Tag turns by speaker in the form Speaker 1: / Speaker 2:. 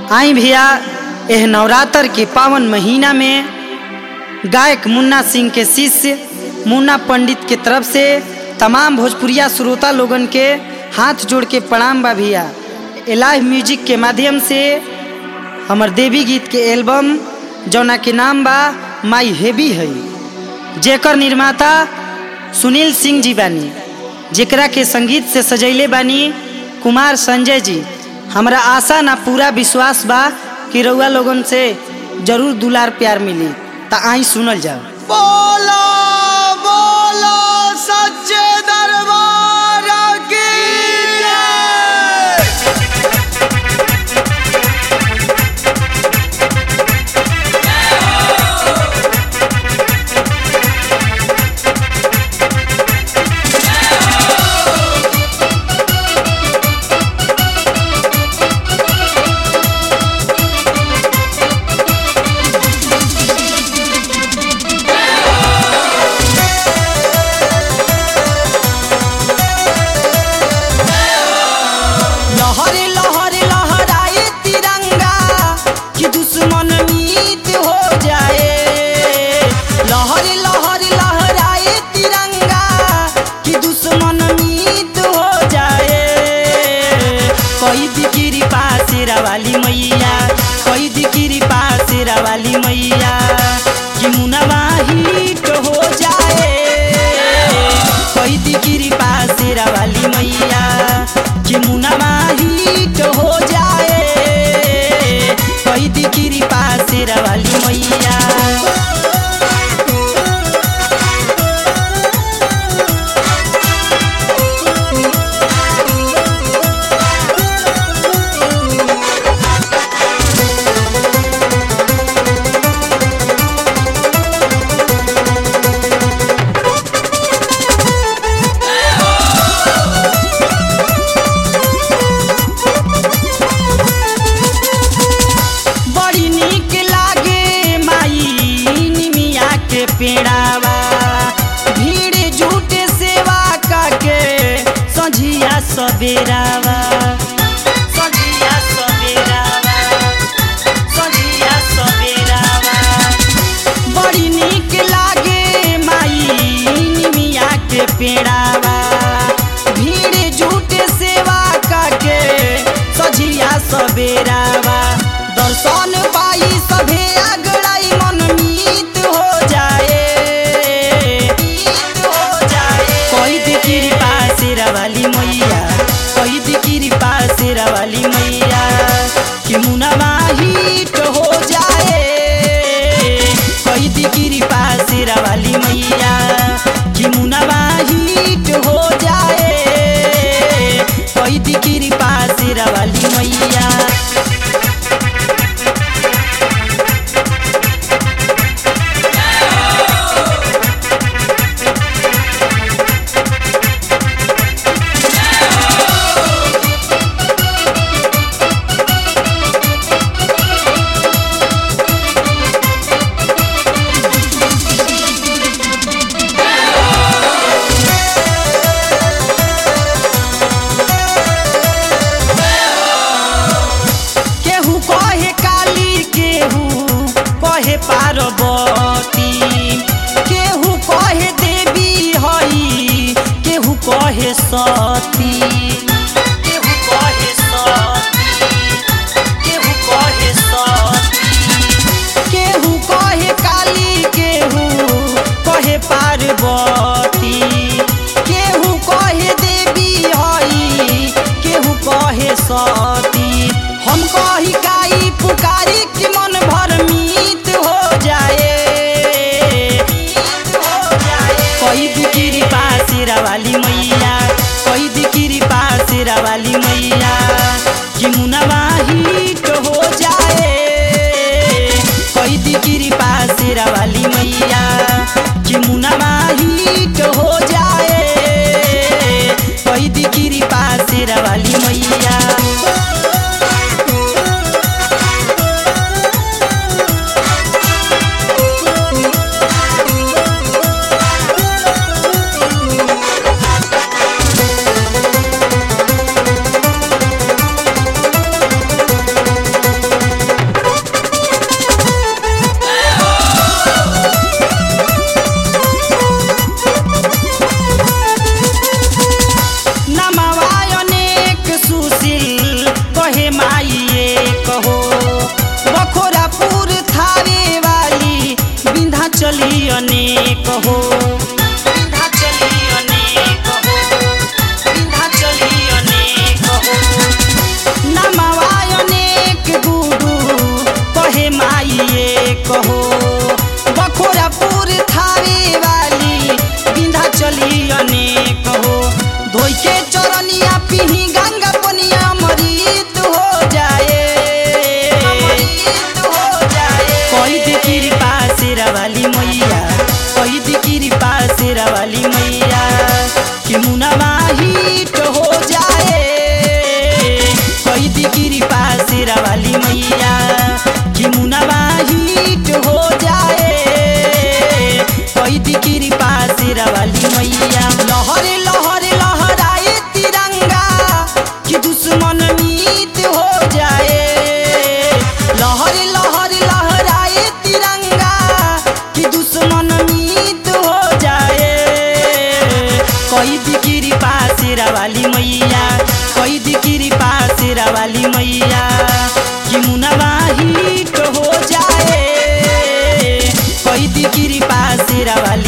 Speaker 1: आई भैया एह नवरात्र के पावन महीना में गायक मुन्ना सिंह के शिष्य मुन्ना पंडित के तरफ से तमाम भोजपुरिया श्रोता लोगन के हाथ जोड़ के प्रणाम बा भैया लाइव म्यूजिक के माध्यम से हमर देवी गीत के एल्बम जौना के नाम बा माई हेवी है जेकर निर्माता सुनील सिंह जी बानी जेकरा के संगीत से सजैले बानी कुमार संजय जी हमरा आशा ना पूरा विश्वास बा कि रउआ लोगन से जरूर दुलार प्यार मिली त आई सुनल जाओ
Speaker 2: बोलो बोलो सच्चे दरबार की जय
Speaker 1: लहरे लहरे लहराए तिरंगा कि दुश्मन मीत हो जाए लहरे लहरे लहराए तिरंगा कि दुश्मन मीत हो जाए कैद गिरी पासेरा वाली मैया कैद गिरी पासेरा वाली मैया कि मुनवा हिट हो जाए कैद गिरी पासेरा वाली मैया कि मुनवा हिट हो जाए कैद गिरी पासेरा वाली मैया बड़ी निक लागे माई निमिया के पेड़ावा भीड़ झूठे सेवा काके संझिया सबेरावा संझिया सबेरावा संझिया सबेरावा बड़ी निक लागे माई निमिया के पेड़ावा भीड़ झूठे सेवा काके सझिया सबेरावा दर्शन पाई सभे अगड़ाई मन मीत हो जाए मीत हो जाए कैद कृपा शेरा वाली मैया कैद कृपा शेरा वाली मैया कि मुनवा हिट हो जाए कैद कृपा शेरा वाली मैया कि मुनवा हिट हो जाए कैद कृपा शेरा वाली मैया केहू कहे काली केहू कहे पार्वती केहू कहे देवी हई केहू कहे सती केहू कहे सती केहू कहे सती केहू कहे काली केहू कहे पार्वती केहू कहे देवी हई केहू कहे सती हम कही काई पुकारी कि मन भर मीत हो जाए कैद कृपा शेरा वाली मैया कैद कृपा शेरा वाली मैया कि मुनवा हिट हो जाए कैद कृपा शेरा वाली मैया कि मुनवा हिट हो जाए कैद कृपा शेरा वाली मैया कहो बखोरापुर थावे वाली बिंधा चली अनेक हो धोई के चरनिया पिही गंगा पनिया मरीत हो जाए कोई दिखिरी पासेरा वाली मैया कोई दिखिरी पासेरा वाली मैया कि मुनवा हिट हो जाए कोई दिखिरी पासेरा वाली मैया कि मुनवा हिट हो जाए कोई दिखिरी पासेरा वाली मैया लहर लहर लहराए तिरंगा कि दुश्मन मीत हो जाए लहर लहर लहराए तिरंगा कि दुश्मन मीत हो जाए कोई दिगिरी पासेरा वाली मैया कोई दिगिरी पासेरा वाली मैया कि मुनवा हिट हो जाए कोई दिगिरी पासेरा वाली